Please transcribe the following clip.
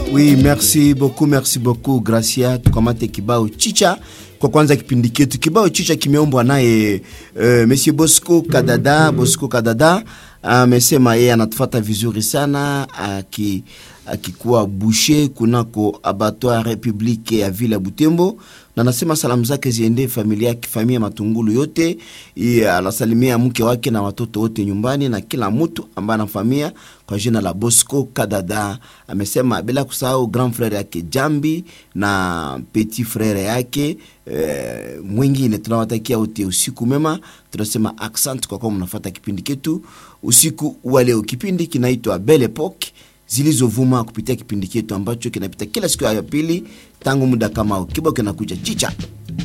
Oui, merci beaucoup, merci beaucoup Gracia. Tukamate kibao chicha kwa kwanza kipindi chetu. Kibao chicha kimeombwa naye uh, Monsieur Bosco Kadada. Bosco Kadada amesema yeye anatufuata vizuri sana aki akikuwa bushe kunako abattoir Republique ya vile ya Butembo, na anasema salamu zake ziende familia yake, familia Matungulu yote. Anasalimia mke wake na watoto wote nyumbani na kila mtu ambaye anafamia kwa jina la Bosco Kadada. Amesema bila kusahau grand frere yake Jambi na petit frere yake e, mwingine. Tunawatakia wote usiku mema, tunasema accent kwa kuwa mnafuata kipindi ketu usiku wa leo. Kipindi kinaitwa Belle Epoque zilizovuma kupitia kipindi chetu ambacho kinapita kila siku ya pili tangu muda kama kibao kinakuja chicha